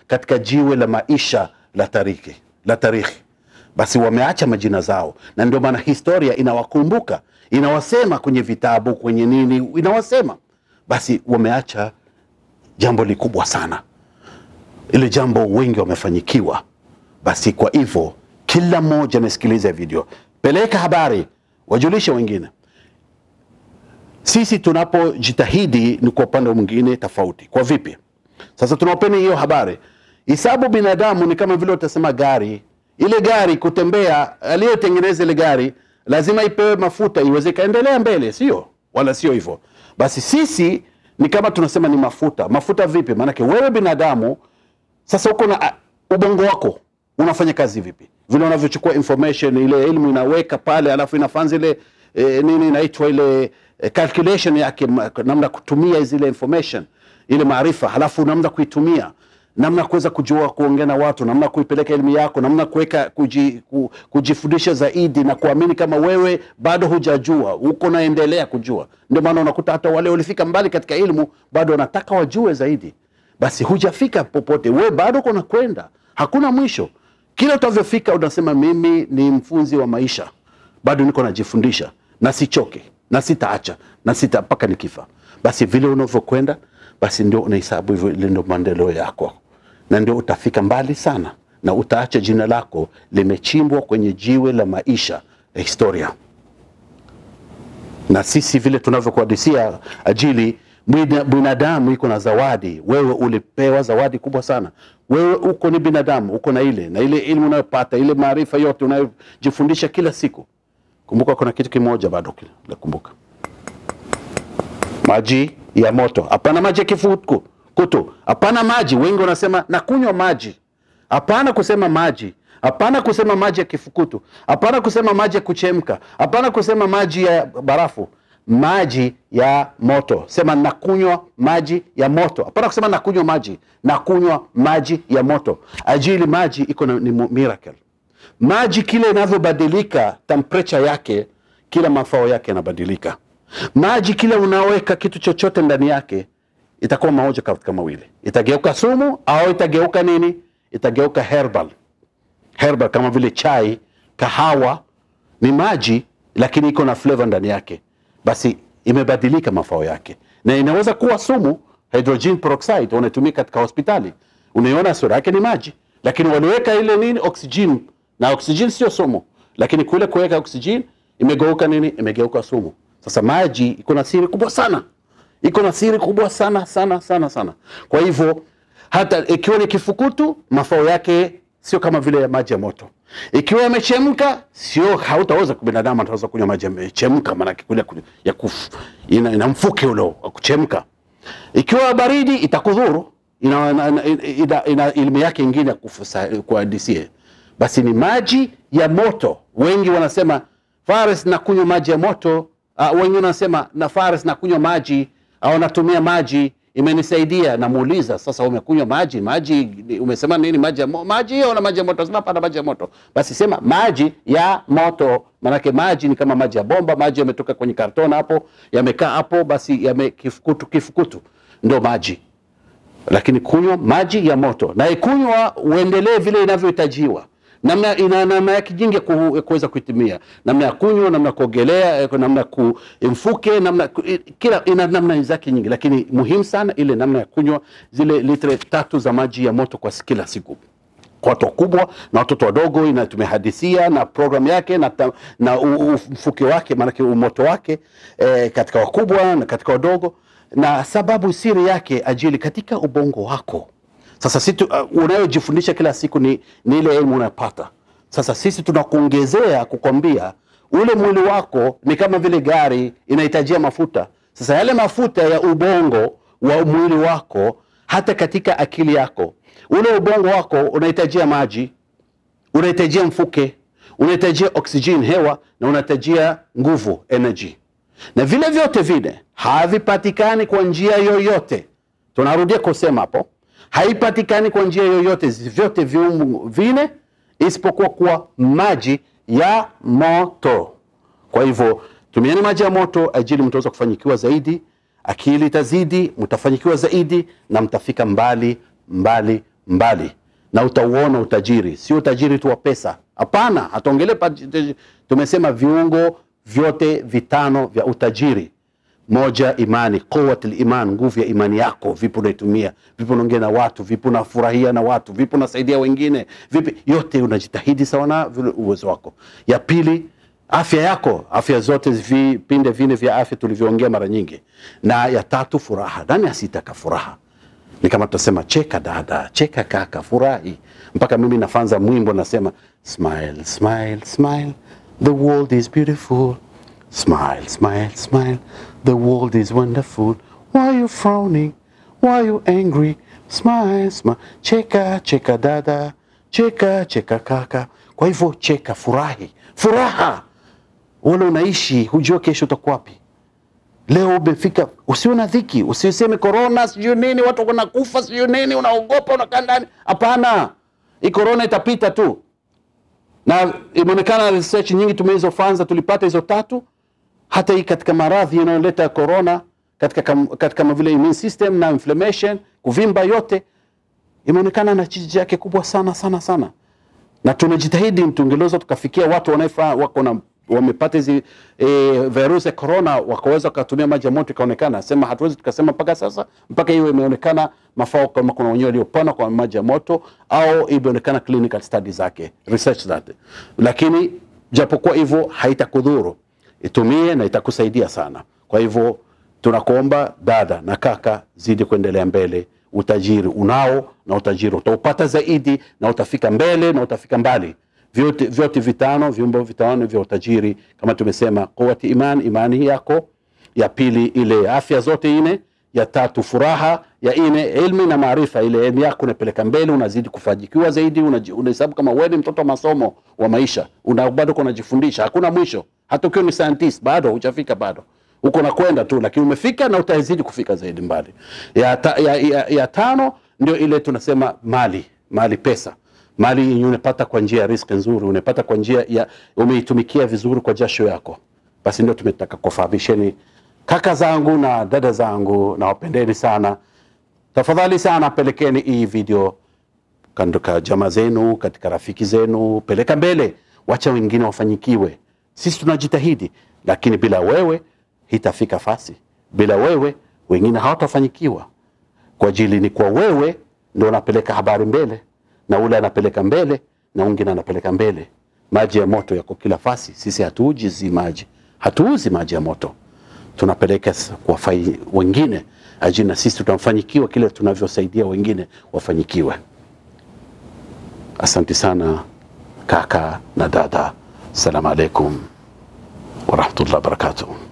katika jiwe la maisha la tariki la tarikhi basi wameacha majina zao na ndio maana historia inawakumbuka inawasema kwenye vitabu kwenye nini inawasema basi wameacha jambo likubwa sana ile jambo wengi wamefanyikiwa basi kwa hivyo kila mmoja amesikiliza video peleka habari wajulishe wengine sisi tunapojitahidi ni kwa upande mwingine tofauti kwa vipi sasa tunawapeni hiyo habari hisabu binadamu ni kama vile utasema gari ile gari kutembea aliyotengeneza ile gari lazima ipewe mafuta iweze ikaendelea mbele sio wala sio hivyo basi sisi ni kama tunasema ni mafuta mafuta vipi maanake wewe binadamu sasa uko na uh, ubongo wako unafanya kazi vipi vile unavyochukua information ile elimu inaweka pale alafu inafanza ile eh, nini inaitwa ile eh, calculation yake ma- namna kutumia zile information ile maarifa halafu namna kuitumia namna kuweza kujua kuongea na watu namna kuipeleka elimu yako namna kuweka kuji, ku, kujifundisha zaidi na kuamini kama wewe bado hujajua uko naendelea kujua ndio maana unakuta hata wale walifika mbali katika elimu bado wanataka wajue zaidi basi hujafika popote we bado uko nakwenda hakuna mwisho kila utavyofika unasema mimi ni mfunzi wa maisha bado niko najifundisha na sichoke na sitaacha na sita mpaka nikifa basi vile unavyokwenda basi ndio unahesabu hivyo ile ndio maendeleo yako na ndio utafika mbali sana na utaacha jina lako limechimbwa kwenye jiwe la maisha ya historia na sisi vile tunavyokuhadisia ajili mwina- binadamu iko na zawadi wewe ulipewa zawadi kubwa sana wewe uko ni binadamu uko na ile na ile elimu unayopata ile maarifa yote unayojifundisha kila siku kumbuka kuna kitu kimoja bado kile nakumbuka maji ya moto hapana maji ya kifuku kutu hapana maji wengi wanasema nakunywa maji hapana kusema maji hapana kusema maji ya kifukutu hapana kusema maji ya kuchemka hapana kusema maji ya barafu maji ya moto sema nakunywa maji ya moto hapana kusema nakunywa maji nakunywa maji ya moto ajili maji iko na ni mu- miracle maji kile inavyobadilika temperature yake kila mafao yake yanabadilika maji kila unaweka kitu chochote ndani yake itakuwa mamoja katika mawili itageuka sumu au itageuka nini itageuka herbal herbal kama vile chai kahawa ni maji lakini iko na flavor ndani yake basi imebadilika mafao yake na inaweza kuwa sumu hydrogen peroxide wanatumia katika hospitali unaiona sura yake ni maji lakini waliweka ile nini oxygen na oxygen sio sumu lakini kule kuweka oxygen imegeuka nini imegeuka sumu sasa maji iko na siri kubwa sana iko na siri kubwa sana sana sana sana kwa hivyo hata ikiwa ni kifukutu mafao yake sio kama vile ya maji ya moto ikiwa yamechemka sio hautaweza binadamu ataweza kunywa maji yamechemka maanake kule kule ya kuf, ina, ina mfuke ule wa kuchemka ikiwa baridi itakudhuru ina, ina, ina, ina elimu yake ingine ya kufusa- kuhadisie basi ni maji ya moto wengi wanasema fares na kunywa maji ya moto uh, wengi wanasema na fares na kunywa maji au natumia maji imenisaidia namuuliza sasa umekunywa maji maji umesema nini maji ya mo, maji hiyo na maji ya moto sema hapana maji ya moto basi sema maji ya moto manake maji ni kama maji ya bomba maji yametoka kwenye karton hapo yamekaa hapo basi yame kifukutu kifukutu ndo maji lakini kunywa maji ya moto na ikunywa uendelee vile inavyohitajiwa namna ina namna yake jingi ya ku- ya kuweza kuitumia namna ya kunywa namna ya kuogelea eh, namna ya kumfuke namna ku- i- kila ina namna zake nyingi lakini muhimu sana ile namna ya kunywa zile litre tatu za maji ya moto kwa si- kila siku kwa watu wakubwa na watoto wadogo ina tumehadisia na program yake na, ta, na u- u- mfuke wake maanake umoto wake eh, katika wakubwa na katika wadogo na sababu siri yake ajili katika ubongo wako sasa si uh, unayojifundisha kila siku ni, ni ile elimu unayopata sasa sisi tunakuongezea kukwambia ule mwili wako ni kama vile gari inahitajia mafuta sasa yale mafuta ya ubongo wa mwili wako hata katika akili yako ule ubongo wako unahitajia maji unahitajia mfuke unahitajia oxygen hewa na unahitajia nguvu energy na vile vyote vile havipatikani kwa njia yoyote tunarudia kusema hapo haipatikani kwa njia yoyote zi- vyote viungu vine isipokuwa kuwa maji ya moto kwa hivyo tumieni maji ya moto ajili mtaweza kufanyikiwa zaidi akili itazidi mtafanyikiwa zaidi na mtafika mbali mbali mbali na utauona utajiri, sio utajiri tu wa pesa. Hapana, hatuongelee pa- tumesema viungo vyote vitano vya utajiri. Moja, imani, quwwatul iman, nguvu ya imani yako. Vipi unaitumia? Vipi unaongea na watu? Vipi unafurahia na watu? Vipi unasaidia wengine? Vipi yote unajitahidi sawa na vile uwezo wako. Ya pili, afya yako, afya zote vipinde vine vya afya tulivyoongea mara nyingi. Na ya tatu, furaha. Nani asitaka furaha? ni kama tutasema cheka dada, cheka kaka, furahi. Mpaka mimi nafanza mwimbo nasema smile, smile, smile, the world is beautiful. Smile, smile, smile, the world is wonderful. Why are you frowning? Why are you angry? Smile, smile, cheka, cheka dada, cheka, cheka kaka. Kwa hivyo cheka, furahi, furaha. Wala unaishi hujua kesho utakuwa wapi. Leo umefika, usiwe na dhiki, usiseme korona sijui nini, watu wanakufa sijui nini, unaogopa unakaa ndani. Hapana, hii korona itapita tu, na imeonekana research nyingi tumezofanya, tulipata hizo tatu. Hata hii katika maradhi yanayoleta korona katika, kam- katika kama vile immune system na inflammation, kuvimba, yote imeonekana na chiji yake kubwa sana sana sana na tunajitahidi tungeweza tukafikia watu wanaefaa wako na wamepata hizi e, virusi ya corona wakaweza wakatumia maji ya moto ikaonekana. Sema hatuwezi tukasema mpaka sasa, mpaka hiyo imeonekana mafao kama kuna wenyewe waliopona kwa maji ya moto au imeonekana clinical study zake research zake, lakini japokuwa hivyo haitakudhuru, itumie na itakusaidia sana. Kwa hivyo tunakuomba dada na kaka, zidi kuendelea mbele. Utajiri unao na utajiri utaupata zaidi na utafika mbele na utafika mbali. Vyote, vyote vitano viumbo vitano vya utajiri kama tumesema, quwwati iman, imani yako. Ya pili ile afya zote ine. Ya tatu furaha. Ya ine ilmi na maarifa, ile elimu yako unapeleka mbele, unazidi kufajikiwa zaidi, unaji- unahesabu kama wewe ni mtoto wa masomo wa maisha, una bado unajifundisha, hakuna mwisho. Hata ukiwa ni scientist bado hujafika bado uko nakwenda tu, lakini umefika na utazidi kufika zaidi mbali. Ya, ta, ya, ya, ya tano ndio ile tunasema mali, mali pesa, mali yenye unapata kwa njia ya riski nzuri, unapata kwa njia ya umeitumikia vizuri kwa jasho yako. Basi ndio tumetaka kufahamisheni kaka zangu na dada zangu, na wapendeni sana. Tafadhali sana pelekeni hii video katika jamaa zenu, katika rafiki zenu, peleka mbele, wacha wengine wafanyikiwe. Sisi tunajitahidi, lakini bila wewe hitafika fasi. Bila wewe wengine hawatafanyikiwa. Kwa ajili ni kwa wewe ndio unapeleka habari mbele, na ule anapeleka mbele, na wengine anapeleka mbele. Maji ya moto yako kila fasi. Sisi hatuuji zi maji, hatuuzi maji ya moto, tunapeleka s- kwa fai wengine ajili na sisi tunafanikiwa kile tunavyosaidia wengine wafanyikiwe. Asante sana kaka na dada, assalamu alaikum warahmatullahi wabarakatuh.